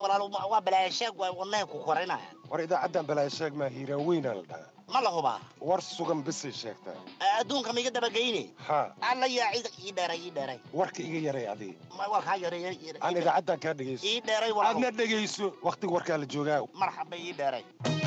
walaal ma- waa balaayasheeg waa wadnahay ku korinaya war idaacaddan balaasheeg maa hiiraaweynaa la dhahaa ma la hubaa war sugan bisay sheegtaa adduunka ma iga dabageyne haa alla yaa cid ii dheeray ii dheeray warka iga yaray adii Ma- waa kaa yareeyay aan idaacaddan kaa dhegayso ii dheeray walaal aadna dhegayso wakhtiga warkaa la joogaa marxaba ii dheeray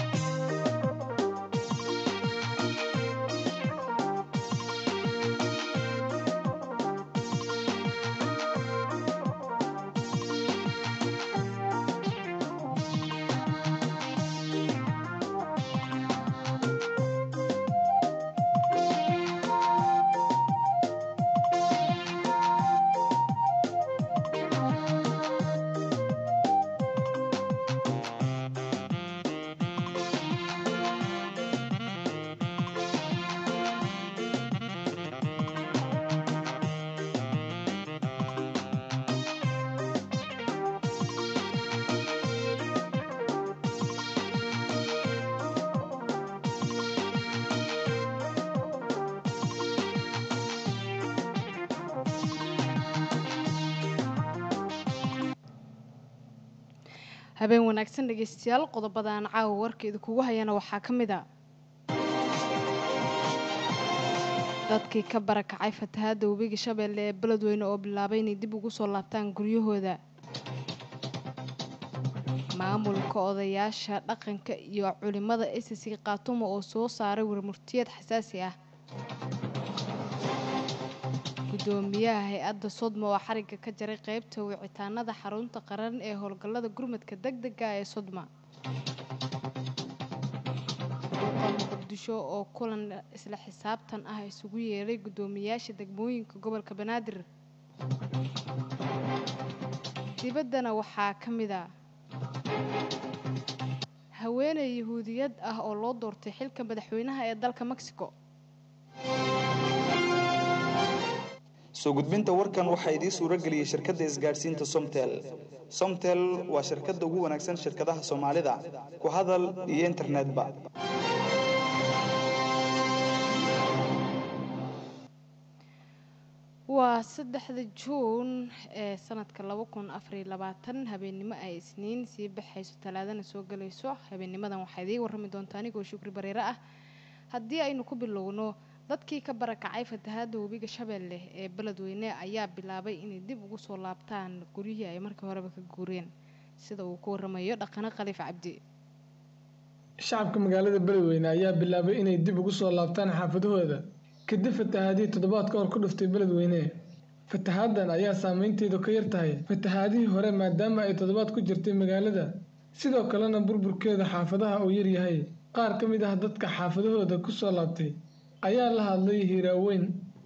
habeen wanaagsan dhegeystayaal qodobadan caawa warkeeda kugu hayana waxaa ka mid a dadkii ka barakacay fatahaadda webiga shabeelle ee beledweyne oo bilaabay inay dib ugu soo laabtaan guryahooda maamulka odayaasha dhaqanka iyo culimada sc khaatumo oo soo saaray warmurtiyeed xasaasi ah gudoomiyaha hay-adda sodma oo xariga ka jaray qeybta wicitaanada xarunta qaran ee howlgallada gurmadka deg dega ee sodma duuqa muqdisho oo kulan isla xisaabtan ah isugu yeeray guddoomiyaasha degmooyinka gobolka banaadir dibaddana waxaa ka mid a haweeney yahuudiyad ah oo loo doortay xilka madaxweynaha ee dalka mexico soo gudbinta warkan waxaa idiin suuro geliyey shirkadda isgaadhsiinta somtel somtel waa shirkadda ugu wanaagsan shirkadaha soomaalida ku hadal iyo internetba waa saddexda juun ee sanadka laba kun afariyo labaatan habeennimo ay isniin sii baxayso talaadana soo galayso habeennimadan waxaa idiin warrami doonta anigoo shukri bareere ah haddii aynu ku bilowno dadkii ka barakacay fatahaadda webiga shabeelle ee beledweyne ayaa bilaabay inay dib ugu soo laabtaan guryihii ay markii horeba ka guureen sida uu ku waramayo dhaqano khaliif cabdi shacabka magaalada beledweyne ayaa bilaabay inay dib ugu soo laabtaan xaafadahooda kadib fatahaadihii toddobaad ka hor ku dhuftay beledweyne fatahaaddan ayaa saameynteedu ka yar tahay fatahaadihii hore maadaama ay toddobaad ku jirtay magaalada sidoo kalena burburkeeda xaafadaha uu yaryahay qaar ka mid ah dadka xaafadahooda ku soo laabtay ayaa la hadlay hiiraaweyn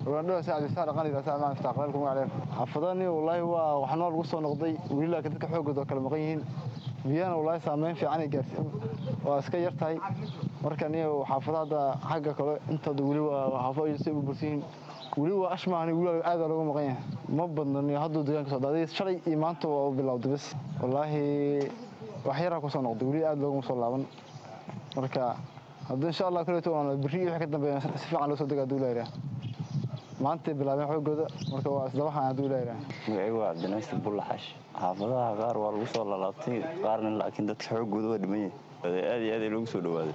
xaafadani wallaahi waa waxnoo lagu soo noqday weli laakiin dadka xoogooda oo kale maqan yihiin biyahana wallaahi saameyn fiican ay gaarsi waa iska yar tahay marka niyo xaafada hadda xagga kale intooda weli waa xaafado ay say u bursan yihiin weli waa ashmaani weli aad baa looga maqan yahay ma badno niyo hadduu deegaanka soo daaday shalay iyo maanta waa u bilowday bas wallaahi wax yaraa ku soo noqday weli aad looguma soo laaban marka haddii insha allah kaleeto waan berri wixii ka dambeeya si fiican loo soo dega hadduu ilaahay maantay bilaabeen xoogooda marka waa isdabaxan hadduu ilaahay magacaygu waa cabdinaasir bullaxash xaafadaha qaar waa lagu soo lalaabtay qaarna laakiin dadka xoogooda waa dhiman yahay aad iyo aad loogu soo dhawaaday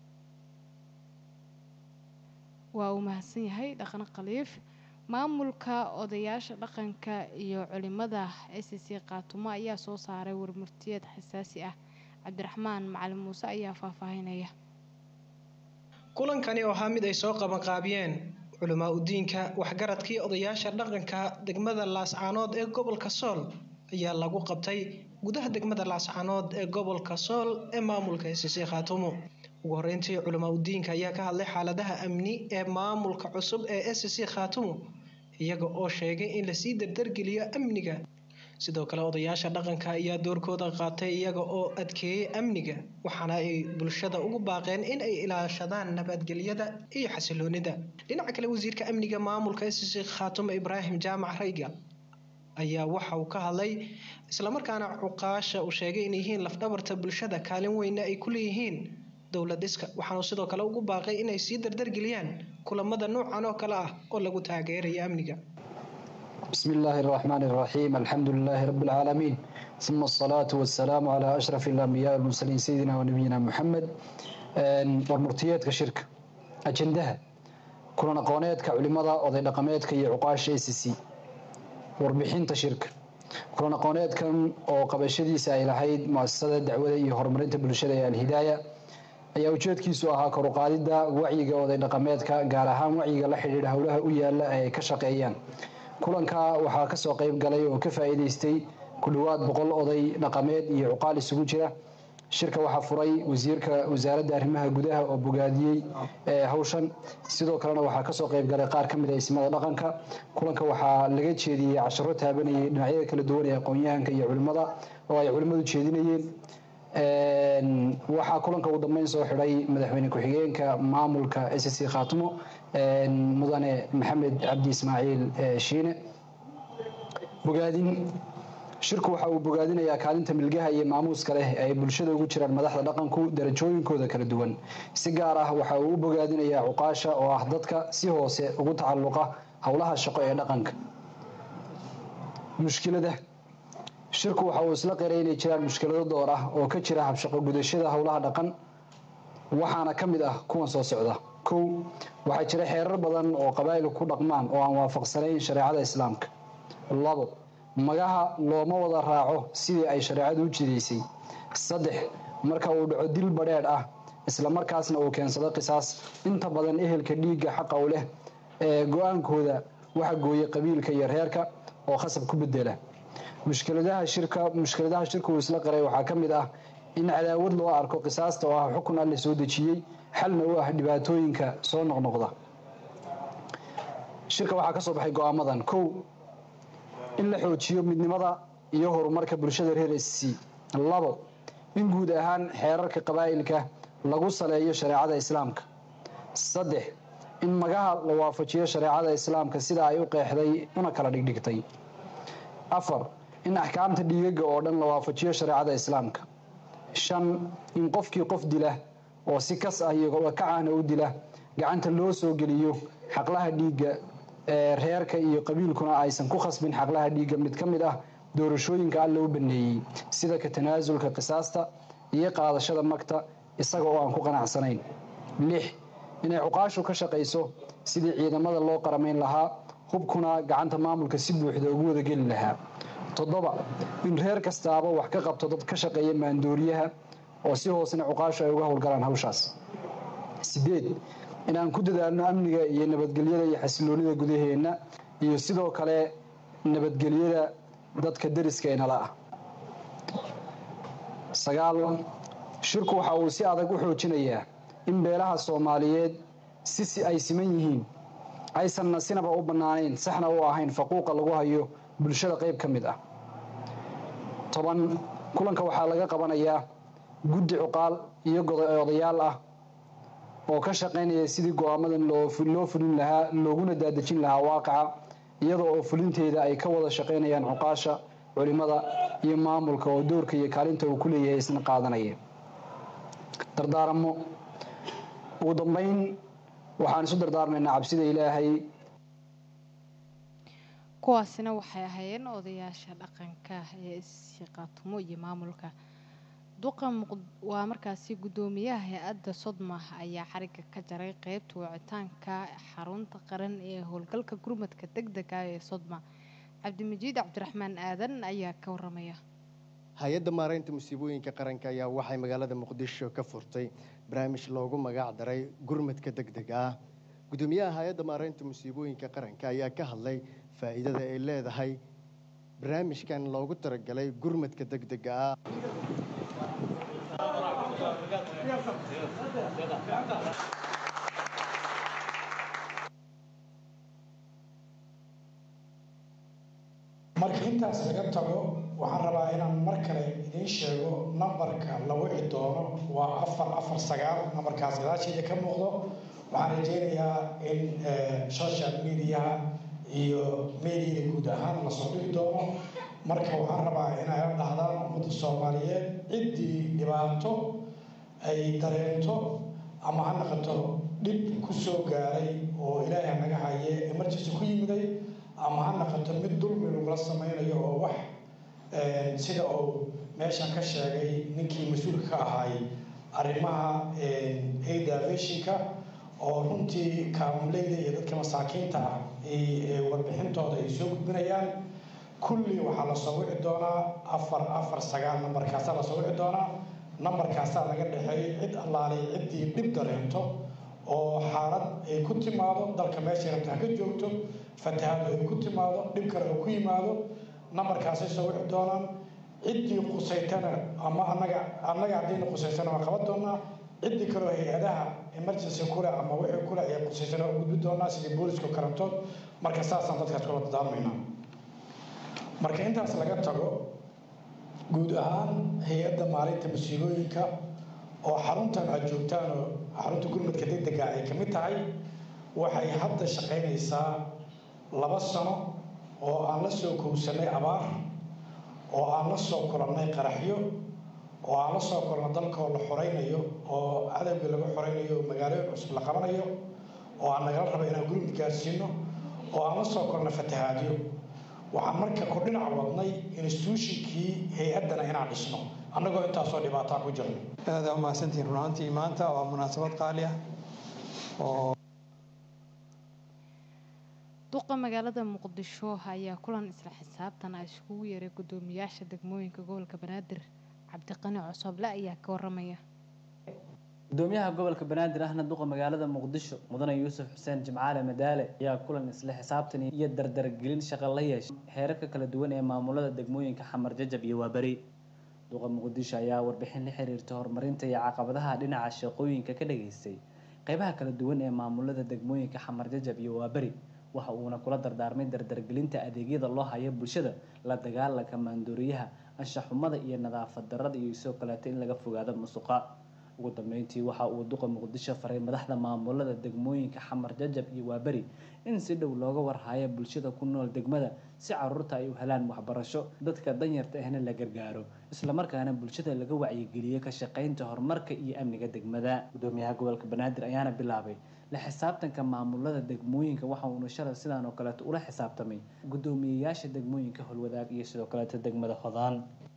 waa uu mahadsan yahay dhaqan khaliif maamulka odayaasha dhaqanka iyo culimada sc khaatumo ayaa soo saaray warmurtiyeed xasaasi ah cabdiraxmaan macalin muuse ayaa faahfaahinaya kulankani oo ahaa mid ay soo qabanqaabiyeen culamaa udiinka waxgaradkii odayaasha dhaqanka degmada laascaanood ee gobolka sool ayaa lagu qabtay gudaha degmada laascaanood ee gobolka sool ee maamulka sc khaatumo ugu horeyntii culamaa udiinka ayaa ka hadlay xaaladaha amni ee maamulka cusub ee sc khaatumo iyaga oo sheegay in lasii dardargeliyo amniga sidoo kale odayaasha dhaqanka ayaa doorkooda qaatay iyaga oo adkeeyey amniga waxaana ay bulshada ugu baaqeen in ay ilaashadaan nabadgelyada iyo xasiloonida dhinaca kale wasiirka amniga maamulka sc khaatumo ibraahim jaamac rayga ayaa waxa uu ka hadlay islamarkaana cuqaasha uu sheegay inay yihiin lafdhabarta bulshada kaalin weyna ay ku leeyihiin dowlad dhiska waxaanu sidoo kale ugu baaqay inay sii dardargeliyaan kulamada noocan oo kale ah oo lagu taageerayo amniga بسم الله الرحمن الرحيم الحمد لله رب العالمين ثم الصلاة والسلام على أشرف الأنبياء والمرسلين سيدنا ونبينا محمد warmurtiyeedka shirka ajendaha kulan aqooneedka culimada oday dhaqameedka iyo cuqaasha a c c warbixinta shirka kulan aqooneedkan oo qabashadiisa ay lahayd muasasada dacwada iyo horumarinta bulshada ee alhidaaya ayaa ujeedkiisu ahaa koruqaadida wacyiga oday dhaqameedka gaar ahaan wacyiga la xidhiidha howlaha u yaala ay ka shaqeeyaan kulanka waxaa kasoo qeyb galay oo ka faa'iidaystay ku dhowaad boqol oday dhaqameed iyo cuqaal isugu jira shirka waxaa furay wasiirka wasaaradda arrimaha gudaha oo bogaadiyey hawshan sidoo kalena waxaa kasoo qeyb galay qaar ka mid a ismada dhaqanka kulanka waxaa laga jeediyey casharo taabanayay dhinacyada kala duwan ee aqoon-yahanka iyo culimada oo ay culimmadu jeedinayeen waxaa kulanka ugu dambeyn soo xidhay madaxweyne ku-xigeenka maamulka s c khaatimo mudane maxamed cabdi ismaaciil shiine bogaadin shirku waxa uu bogaadinayaa kaalinta milgaha iyo maamuuska leh ee ay bulshada ugu jiraan madaxda dhaqanku darajooyinkooda kala duwan si gaar ah waxa uu u bogaadinayaa cuqaasha oo ah dadka si hoose ugu tacalluqa howlaha shaqo ee dhaqanka mushkilada shirku waxa uu isla qiray inay jiraan mushkilado door ah oo ka jira habshaqo gudashada howlaha dhaqan waxaana ka mid ah kuwan soo socda kow waxaa jira xeerar badan oo qabaa'ilku ku dhaqmaan oo aan waafaqsanayn shareecada islaamka labo magaha looma wada raaco sidii ay shareecadu u jidaysay saddex marka uu dhaco dil badheedh ah isla markaasna uu keensado qisaas inta badan ehelka dhiigga xaqa u leh ee go-aankooda waxa gooya qabiilka iyo reerka oo khasab ku bedela mushkiladaha shirka mushkiladaha shirka uu isla qaray waxaa ka mid ah in cadaawad loo arko qisaasta oo ah xukun alle soo dejiyey xalna u ah dhibaatooyinka soo noqnoqda shirka waxaa ka soo baxay go-aamadan kow in la xoojiyo midnimada iyo horumarka bulshada reer s c labo in guud ahaan xeerarka qabaa'ilka lagu saleeyo shareecada islaamka saddex in magaha la waafajiyo shareecada islaamka sida ay u qeexday una kala dhigdhigtay afar in axkaamta dhiigaga oo dhan la waafajiyo shareecada islaamka shan in qofkii qof dila oo si kas ah iyo kacahna u dila gacanta loo soo geliyo xaqlaha dhiigga ee reerka iyo qabiilkuna aysan ku khasbin xaqlaha dhiigga mid ka mid ah doorashooyinka alla u baneeyey sida ka tanaasulka qisaasta iyo qaadashada magta isaga oo aan ku qanacsanayn lix inay cuqaashu ka shaqayso sidii ciidamada loo qaramayn lahaa hubkuna gacanta maamulka si buuxda ugu wadageli lahaa toddoba in reer kastaaba wax ka qabto dad ka shaqeeya maandooriyaha oo si hoosena cuqaashu ay uga howlgalaan hawshaas sideed inaan ku dadaalno amniga iyo nabadgelyada iyo xasiloonida gudaheenna iyo sidoo kale nabadgelyada dadka dariska inala ah sagaal shirku waxa uu si adag u xoojinayaa in beelaha soomaaliyeed si ay siman yihiin aysanna sinaba u bannaanayn saxna u ahayn faquuqa lagu hayo bulshada qayb ka mid ah toban kulanka waxaa laga qabanayaa guddi cuqaal iyo odayaal ah oo ka shaqaynaya sidii go-aamadan loo fulin lahaa looguna daadejin lahaa waaqaca iyada oo fulinteeda ay ka wada shaqaynayaan cuqaasha culimada iyo maamulka oo doorka iyo kaalinta uu ku leeyahay isna qaadanaya dardaaramo ugu dambeyn waxaan isu dardaarmaynaa cabsida ilaahay kuwaasina waxay ahaayeen odayaasha dhaqanka ee isshaqaatumo iyo maamulka duqa waa markaasi guddoomiyaha hay-adda sodma ayaa xariga ka jaray qeybta wicitaanka xarunta qaran ee howlgalka gurmadka deg dega ee sodma cabdimajiid cabdiraxmaan aadan ayaa ka waramaya hay-adda maaraynta musiibooyinka qaranka ayaa waxay magaalada muqdisho ka furtay barnaamij loogu magac daray gurmadka deg dega ah guddoomiyaha hay-adda maaraynta musiibooyinka qaranka ayaa ka hadlay faa'iidada ay leedahay barnaamijkan loogu talagalay gurmadka deg dega ah marka intaas laga tago waxaan rabaa inaan mar kale idiin sheego nambarka la wici doono waa afar afar sagaal nambarkaas gadaasheeda ka muuqdo waxaan rajeynayaa in social mediaha iyo mediada guud ahaan lasoo dhigi doono marka waxaan rabaa inay la dhahdaan ummadda soomaaliyeed ciddii dhibaato ay dareento ama ha noqoto dhib ku soo gaaray oo ilaahay naga haye emergency ku yimiday ama ha noqoto mid dulmi lagula sameynayo oo wax sida uu meeshan ka sheegay ninkii mas-uulka ka ahay arrimaha aidaveshinka oo runtii kaamuleyda iyo dadka masaakiinta ah warbixintooda ay soo gudbinayaan kulli waxaa lasoo wici doonaa afar afar sagaal nambarkaasaa lasoo wici doonaa nambarkaasaa laga dhexeeyay cid allaalay ciddii dhib dareento oo xaalad ay ku timaado dalka meeshay rabta ha ka joogto fatahaad ay ku timaado dhib kale oo ku yimaado nambarkaasay soo wici doonaan ciddii qusaytana ama anaga annaga haddiina qusaysana waa qaban doonaa ciddii kaleo hay-adaha emergency kule ama wixii kule ay qusaysana u gudbi doonaa sidii booliska karantood marka saasaan dadkaas kula dadaamaynaa marka intaas laga tago guud ahaan hay-adda maalinta masiibooyinka oo xaruntan aad joogtaan oo xarunta gurmadka degdega ay ka mid tahay waxay hadda shaqaynaysaa laba sano oo aan la soo kowsanay abaar oo aan la soo kulannay qaraxyo oo aan la soo kulanno dalkoo la xoraynayo oo cadowgii laga xoraynayo oo magaalooyin cusub la qabanayo oo aan nagala raba inaan gurmud gaarsiino oo aan la soo kulanno fatahaadyo waxaan marka ku dhinac wadnay instituushinkii hay-addana inaan dhisno annagoo intaasoo dhibaataa ku jirno aada umahadsantihiin run ahaantii maanta waa munaasabad qaali ah oo duqa magaalada muqdisho ayaa kulan isla xisaabtan ah iskugu yeeray guddoomiyaasha degmooyinka gobolka banaadir cabdiqani cosoble ayaa ka waramaya gudoomiyaha gobolka banaadir ahna duqa magaalada muqdisho mudane yuusuf xuseen jimcaale madaale ayaa kulan isla xisaabtan iyo dardargelin shaqo la yeeshay heerarka kala duwan ee maamulada degmooyinka xamar jajab iyo waaberi duqa muqdisho ayaa warbixin la xiriirta horumarinta iyo caqabadaha dhinaca shaqooyinka ka dhageystay qeybaha kala duwan ee maamulada degmooyinka xamar jajab iyo waaberi waxa uuna kula dardaarmay dardargelinta adeegyada loo hayo bulshada la dagaalanka maandooriyaha anshaxumada iyo nadaafad darada iyo isoo kaleeto in laga fogaado musuqa ugu dambeyntii waxa uu duqa muqdisho faray madaxda maamulada degmooyinka xamar jajab iyo waaberi in si dhow looga warhayo bulshada ku nool degmada si caruurta ay u helaan waxbarasho dadka danyarta ahna la gargaaro islamarkaana bulshada laga wacyigeliyo ka shaqeynta horumarka iyo amniga degmada gudoomiyaha gobolka banaadir ayaana bilaabay la xisaabtanka maamulada degmooyinka waxa uuna shalay sidaan oo kaleeto ula xisaabtamay guddoomiyeyaasha degmooyinka holwadaag iyo sidoo kaleeto degmada hodaan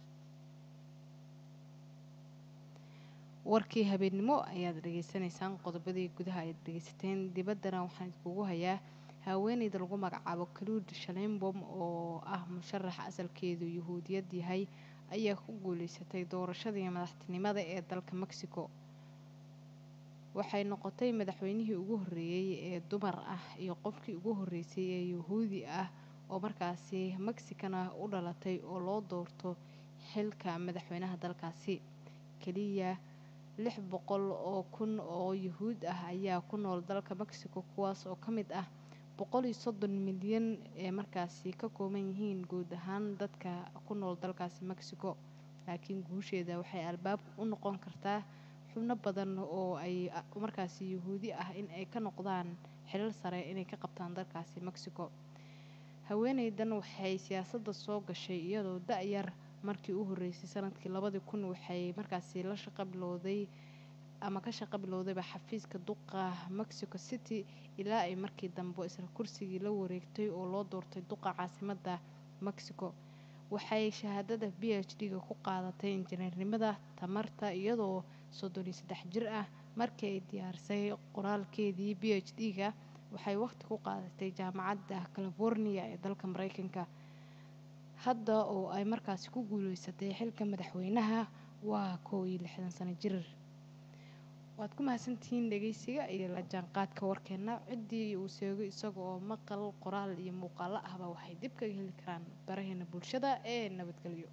warkii habeennimo ayaad dhageysanaysaan qodobadii gudaha ayaad dhegeysateen dibaddana waxaan idkugu hayaa haweeneyda lagu magacaabo kaluud shaleembom oo ah musharax asalkeedu yuhuudiyad yahay ayaa ku guuleysatay doorashadii madaxtinimada ee dalka mexico waxay noqotay madaxweynihii ugu horreeyey ee dumar ah iyo qofkii ugu horreysay ee yuhuudi ah oo markaasi mexicana u dhalatay oo loo doorto xilka madaxweynaha dalkaasi keliya lix boqol oo kun oo yuhuud ah ayaa ku nool dalka mexico kuwaas oo ka mid ah boqol iyo soddon milyan ee markaasi ka kooban yihiin guud ahaan dadka ku nool dalkaasi mexico laakiin guusheeda waxay albaab u noqon kartaa xubno badan oo ay markaasi yuhuudi ah in ay ka noqdaan xilal sare inay ka qabtaan dalkaasi mexico haweeneydan waxay siyaasadda soo gashay iyadoo da-yar markii u horreysay sanadkii labadii kun waxay markaasi la shaqo bilowday ama ka shaqo bilowdayba xafiiska duqa mexico city ilaa ay markii dambe isla kursigii la wareegtay oo loo doortay duqa caasimadda mexico waxay shahaadada b h d-ga ku qaadatay injineernimada tamarta iyadoo soddon iyo saddex jir ah markii ay diyaarisay qoraalkeedii b h d-ga waxay waqti ku qaadatay jaamacadda california ee dalka mareykanka hadda oo ay markaasi ku guuleysatay xilka madaxweynaha waa kow iyo lixdan sano jir waad ku mahadsantihiin dhegeysiga iyo la jaanqaadka warkeena ciddii uu sheego isaga oo maqal qoraal iyo muuqaalo ahba waxay dib kaga heli karaan baraheena bulshada ee nabadgelyo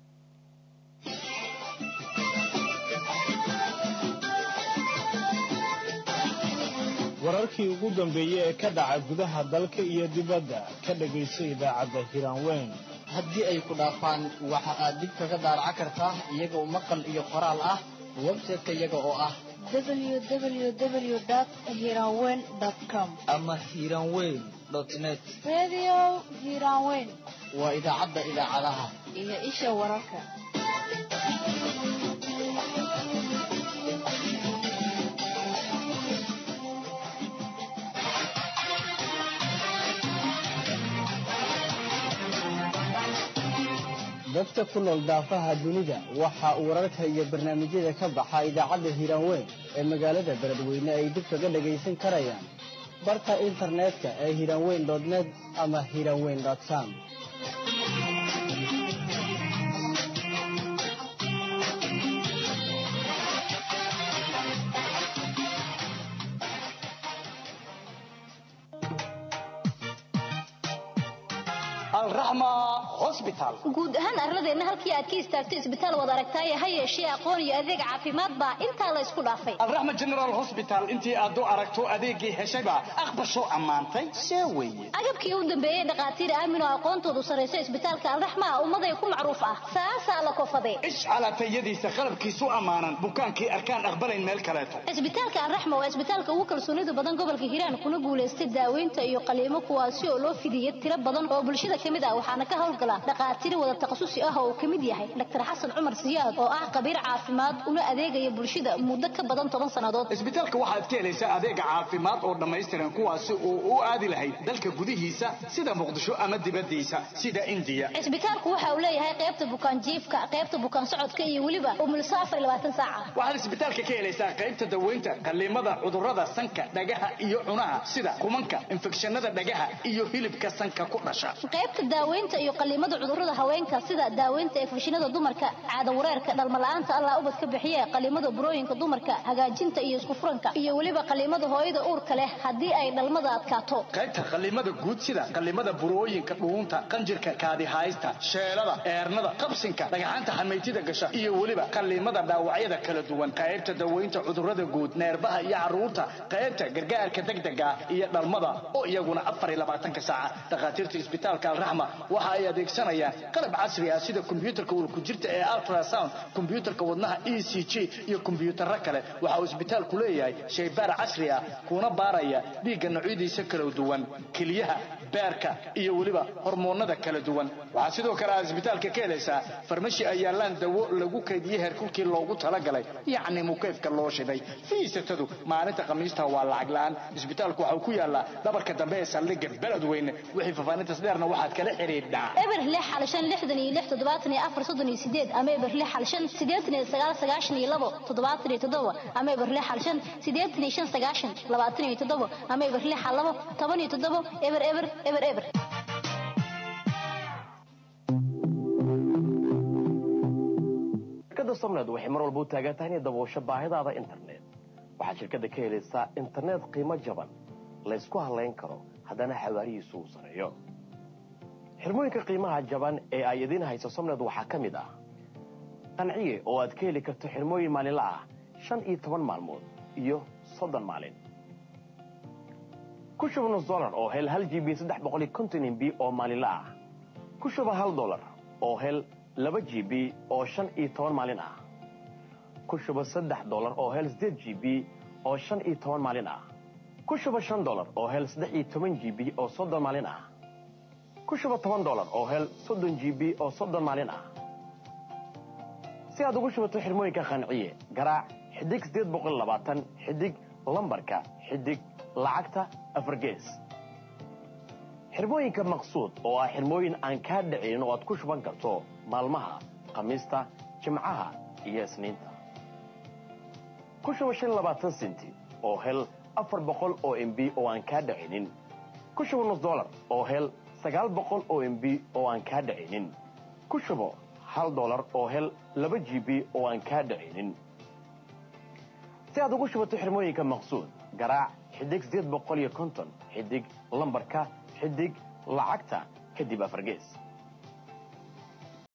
wararkii ugu dambeeyey ee ka dhaca gudaha dalka iyo dibadda ka dhagayso idaacadda hiraanweyn haddii ay ku dhaafaan waxa aad dib kaga daaraca kartaa iyagoo maqal iyo qoraal ah website-ka iyaga oo ah www.hiranweyn.com ama hiranweyn net Radio Hiranweyn waa idaacadda idaacadaha iyo isha wararka. dadka ku nool daafaha dunida waxa uu wararka iyo barnaamijyada ka baxa idaacadda hiiraanweyn ee magaalada beledweyne ay dib kaga dhagaysan karayaan barta internetka ee hiiraanweyn net ama hiiraanweyn com guud ahaan arladeenna halkii aad ka istaagtay isbitaal wad aragtaaye ha yeeshee aqoon iyo adeeg caafimaad baa intaa la isku dhaafay alraxma general hosbital intii aad u aragto adeeggii heshayba aqbasho ammaantay see weeye agabkii u dambeeyey dhakhaatiir aamin oo aqoontoodu sarrayso isbitaalka alraxma ah ummaday ku macruuf ah saasaa la kofade ishcalaatayadiisa qalabkiisu ammaanan bukaankii arkaan aqbalayn meel kaleeto isbitaalka alraxma waa isbitaalka ugu kalsoonida badan gobolka hiiraan kuna guulaystay daaweynta iyo qaliimo kuwaasi oo loo fidiyey tiro badan oo bulshada ka mid ah waxaana ka howlgala dhakhaatiir wada takhasusi ah oo uu ka mid yahay dr xasan cumar siyaad oo ah khabiir caafimaad una adeegaya bulshada muddo ka badan toban sannadood isbitaalka waxaad ka helaysaa adeega caafimaad oo dhammaystiran kuwaasi oo u aadi lahayd dalka gudihiisa sida muqdisho ama dibadiisa sida indiya cisbitaalku waxa uu leeyahay qaybta bukaan jiifka qaybta bukaan socodka iyo weliba umulso afar iyo labaatan saaca waxaad isbitaalka ka helaysaa qaybta daweynta qaliimada cudurrada sanka dhagaha iyo cunaha sida kumanka infekshanada dhagaha iyo hilibka sanka ku dhasha qaybta daaweynta iyo qaliimada cudurrada haweenka sida daaweynta infekshanada dumarka caada wareerka dhalmala'aanta allah ubad ka bixiye qaliimada burooyinka dumarka hagaajinta iyo isku furanka iyo weliba qaliimada hooyada uurka leh haddii ay dhalmada adkaato qaybta qaliimada guud sida qaliimada burooyinka dhuunta qanjirka kaadihaysta sheelada eernada qabsinka dhagaxaanta xamaytida gasha iyo weliba qaliimada dhaawacyada kala duwan qaybta daweynta cudurrada guud neerbaha iyo caruurta qaybta gargaarka degdega iyo dhalmada oo iyaguna afar iyo labaatanka saaca dhakhaatiirta isbitaalka alraxma waxa ay adeegsanayaan qalab casri ah sida kombiyuutarka ulkujirta ee ultrasound kombiyuutarka wadnaha e c g iyo kombiyuutarro kale waxa uu isbitaalku leeyahay shaybaar casri ah kuna baaraya dhiigga noocyadiisa kala duwan keliyaha beerka iyo weliba hormoonada kala duwan waxaa sidoo kale aad isbitaalka ka helaysaa farmashi ay yaallaan dawo lagu kaydiyey heerkulkii loogu talagalay yacni mukeefka loo shiday fiisatadu maalinta khamiista waa lacag la'aan isbitaalku waxa uu ku yaalaa dhabarka dambe ee saldhigga beledweyne wixii fafaanintas dheerna waxaad kala xidhiidhaa eber lix xal shan lixdan iyo lix toddobaatan iyo afar soddon iyo sideed ama eber lix xal shan siddeetan iyo sagaal sagaashan iyo labo toddobaatan iyo toddoba ama eber lix xal shan siddeetan iyo shan sagaashan labaatan iyo toddoba ama eber lix xal labo toban iyo toddoba eber eber eber eber shirkadda somned waxay mar walba u taagan tahay inay daboosho baahidaada internet waxaad shirkadda ka helaysaa internet qiimo jaban laysku halayn karo haddana xawaarihiisu uu sareeyo xirmooyinka qiimaha jaban ee ay idiin hayso somned waxaa ka mid ah qanciye oo aad ka heli karto xirmooyin maalinla ah shan iyo toban maalmood iyo soddon maalin ku shuba nus dolar oo hel hal g b saddex boqol iyo konton mb oo maalinla ah ku shuba hal dolar oo hel laba g b oo shan iyo toban maalin ah ku shuba saddex dolar oo hel siddeed g b oo shan iyo toban maalin ah ku shuba shan dolar oo hel saddex iyo toban g b oo soddon maalin ah ku shuba toban dolar oo hel soddon g b oo soddon maalin ah si aad ugu shubato xirmooyinka qanciye garaac xidig siddeed boqol labaatan xidig lambarka xidig lacagta afargees xirmooyinka maqsuud oo ah xirmooyin aan kaa dhicin oo aad ku shuban karto maalmaha khamiista jimcaha iyo isniinta ku shuba shan labaatan senti oo hel afar boqol oo mb oo aan kaa dhicinin ku shuba nus dolar oo hel sagaal boqol oo mb oo aan kaa dhicinin ku shubo hal dolar oo hel laba g b oo aan kaa dhicinin si aad ugu shubato xirmooyinka maqsuud garaac xidig siddeed boqol iyo konton xidig lambarka xidig lacagta kadib afargees